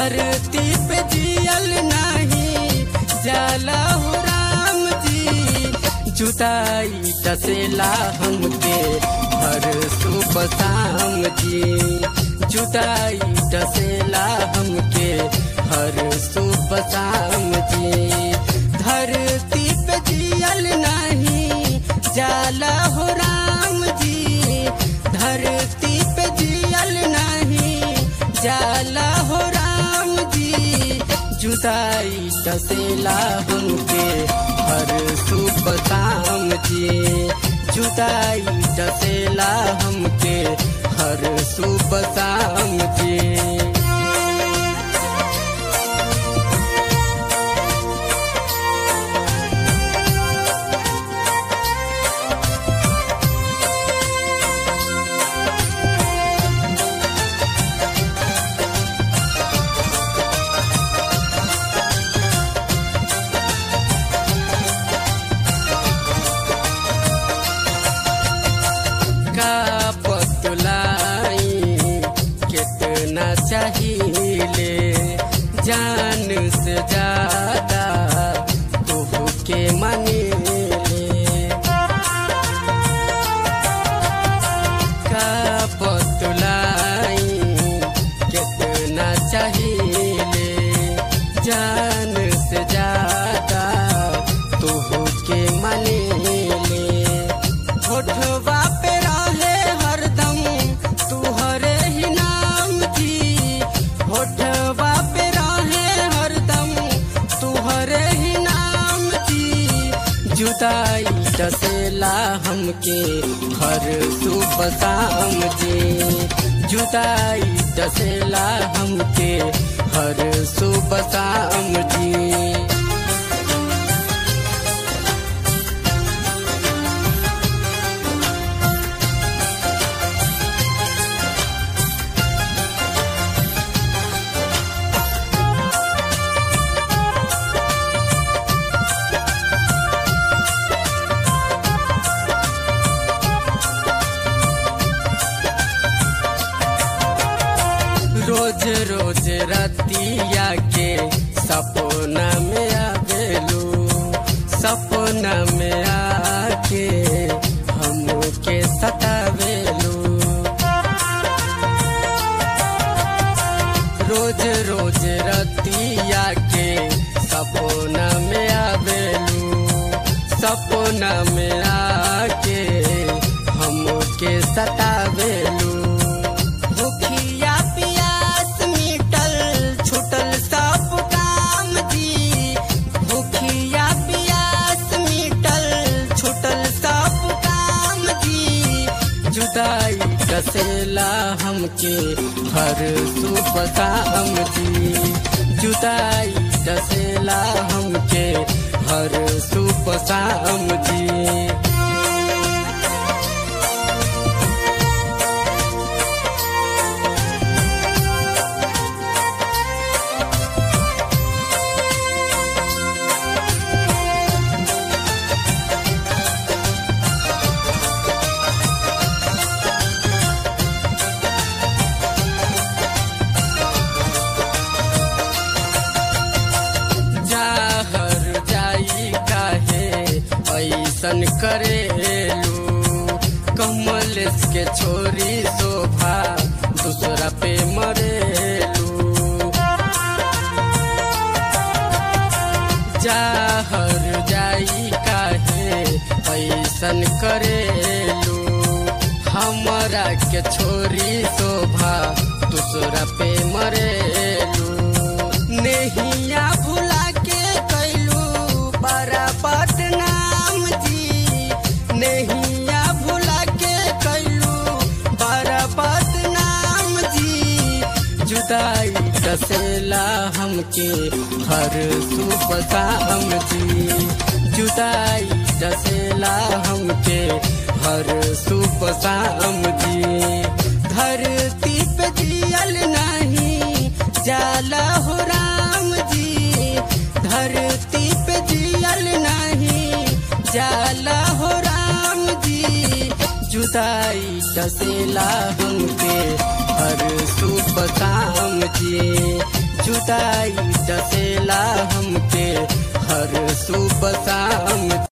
धरती पे जियल नहीं जाला हो राम जी जुदाई टसेला हमके हर सुबह शाम जी जुदाई टसेला हमके हर सुबह शाम जी धरती पे जियल नहीं जाला हो राम जी धरती पे जियल नहीं जाला हो राम जी जुदाई टसेला हमके हर सुबह शाम जी जुदाई टसेला हमके हर सुबह शाम जी का बतलाई कितना चाहिए जान से ज्यादा तोह के मने का बतलाई कितना चाहिए जान से ज्यादा तोह के मने होठवा पे रहे हरदम तुहरे ही नाम जी होठवा पे रहे हरदम तुहरे ही नाम जी जुदाई डसेला हमके हर सुबह शाम जी जुदाई डसेला हमके हर सुबह शाम जी रोज रोज रतिया के सपना में आवेलू सपना में आके हमके सतावेलू रोज रोज रतिया के सपना में आवेलू सपना में आके हमके सतावेलू भूखिया पियास मिटल छुटल सब काम जी भूखिया पियास मिटल छुटल सब काम जी जुदाई डसेला हमके हर सुबह शाम जी जुदाई डसेला हमके हर सुबह शाम जी जाहर जाई काहे ऐसन करेलू कमलेश के छोरी शोभा दूसरा पे मरेलू जाहर जाई काहे ऐसन करेलू हमरा के छोरी शोभा दूसरा पे मरेलू नहिया भुला के कैलू बड़ा बदनाम जी नहिया भुला के कैलू बड़ा बदनाम जी जुदाई डसेला हमके हर सुबह शाम जी जुदाई डसेला हमके हर सुबह शाम जी धरती पे जियल नहीं जाला हो राम जी धरती पे जियल नहीं जाला हो राम जी जुदाई डसेला हमके हर सुबह शाम जी जुदा सताई डसेला हमके हर सुबह शाम